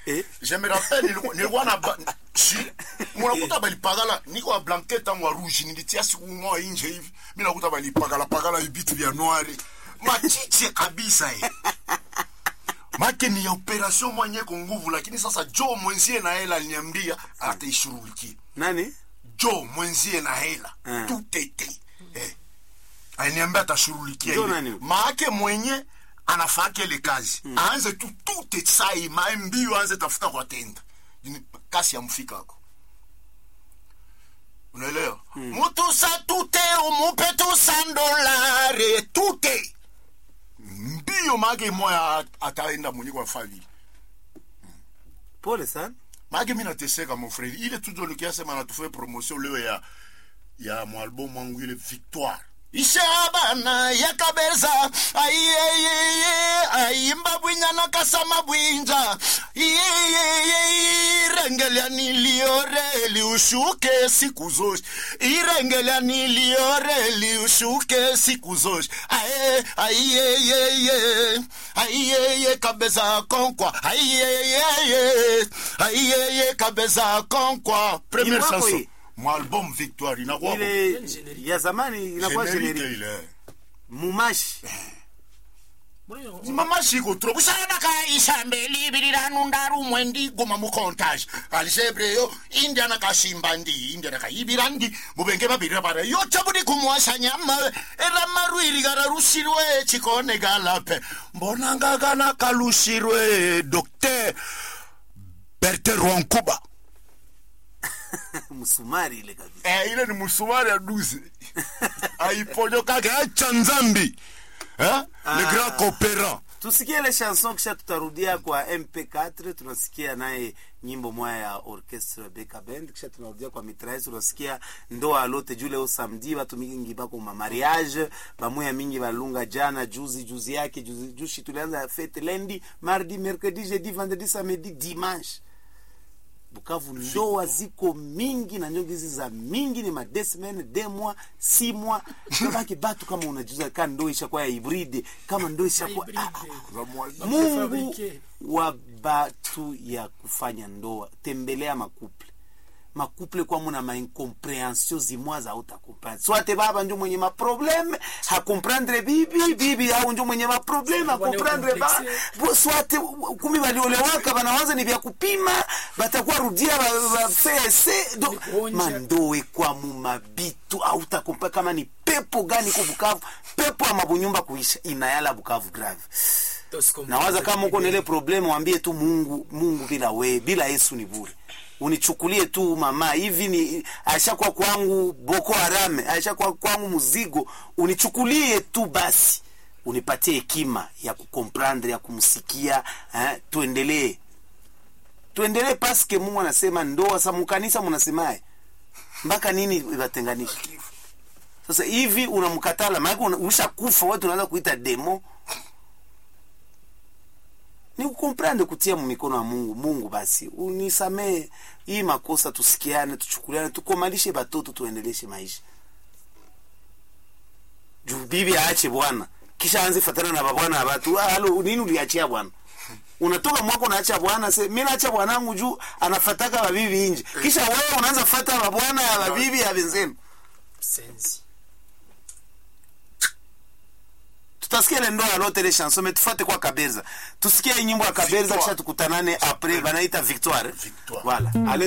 Eh? je me rappelle nilikuwa- nilikuwa na ba- shi munakuta balipagala niko wa blanket tangu wa rouge nilitia siku moja inje hivi mi nakuta balipagala pagala vibitu vya noire machiche kabisa eh. make ni ya operation mwenye ko nguvu lakini sasa jo mwenzie na hela aliniambia ataishughulikia nani jo mwenzie na hela Eh. tutete eh. aliniambia atashughulikia Jo ile. nani? maake mwenye anafaka ile kazi aanze tu tute sai mae mbio aanze tafuta kwa tenda Ni- kasi ya mfikako unaelewa mutu sa tute umupe tu sandolare tute mbio maake moya ataenda mwenye kwa fali pole sana maake mi nateseka mon frere ile tujolikia sema natufue promotion leo ya ya mwalbum wangu ile victoire ishabana yakabeza aiyeyeye aimba bwinyana kasama bwinja iyeyeye irengelya niliore liushuke siku zote irengelya niliore liushuke siku zote ae aiyeyeye aiyeye kabeza konkwa aiyeyeye aiyeye kabeza konkwa première Ni wako chanson hii? mwalbum victoire inakuwa ile ya zamani inakuwa Générique generique ile mumashi mamashi iko trop usanaka ishambe libirira ndaru mwendi goma mu comptage algebreyo indiana kashimba ndi indiana kayibira ndi mubenge babiri bara yo tabudi kumwasha nyama era marwiri gara rushirwe chikone galape mbona ngagana kalushirwe docteur Bertin Rwankuba msumari ile kabisa eh, ile ni musumari ya duze aiponyokake acha nzambi eh? le grand coopérant tusikie ile chanson kisha tutarudia kwa mp4 tunasikia naye nyimbo moya ya orchestre beka band kisha tunarudia kwa mitraise tunasikia ndoa lote juu leo samedi batu mingi bako ma mariage bamoya mingi balunga jana juzi juzi yake juzi jushi tulianza fete lundi mardi mercredi jeudi vendredi samedi dimanche bukavu ndoa ziko mingi na nyongi hizi za mingi ni madesmen demwa simwa kabaki batu kama unajuza ka ndo ishakuwa ya hibride kama ndo ishakuwa ah, ah. mungu Fabrique. wa batu ya kufanya ndoa tembelea makuple makuple kwa muna maincomprehension zimwa za utakomprendre swate baba njo mwenye maprobleme hakomprendre bibi bibi au njo mwenye maprobleme hakomprendre ba bo- swate kumi waliolewaka banawaza ni vya kupima batakuwa rudia ba- ba- fese do kuonja. mandoe kwa mumabitu autakompa kama ni pepo gani ku bukavu pepo ama bunyumba kuisha inayala bukavu grave nawaza kama uko na ile problemu wambie tu mungu mungu bila we bila yesu ni bure unichukulie tu mama hivi ni aishakuwa kwangu boko harame aishakuwa kwangu mzigo unichukulie tu basi unipatie hekima ya kukomprendre ya kumsikia eh, tuendelee tuendelee paske mungu anasema ndoa sa mukanisa munasemaye mpaka nini iwatenganisha sasa hivi unamkatala maanake una- ushakufa watu unaanza kuita demo ni kukomprende kutia mumikono ya mungu mungu basi unisamee hii makosa tusikiane tuchukuliane tukomalishe batoto tuendeleshe maisha juu bibi aache bwana kisha anze fatana na babwana ya batu ah, halo nini uliachia bwana unatoka mwako unaacha bwana se mi naacha bwanangu juu anafataka babibi nje kisha wewe unaanza fata babwana ya babibi ya benzenu sensi tutasikia ile ndoa lote ile chanson mais tufate kwa kaberza tusikie hii nyimbo ya kaberza Victoire. kisha tukutanane après banaita victoire Victoire. voilà Allez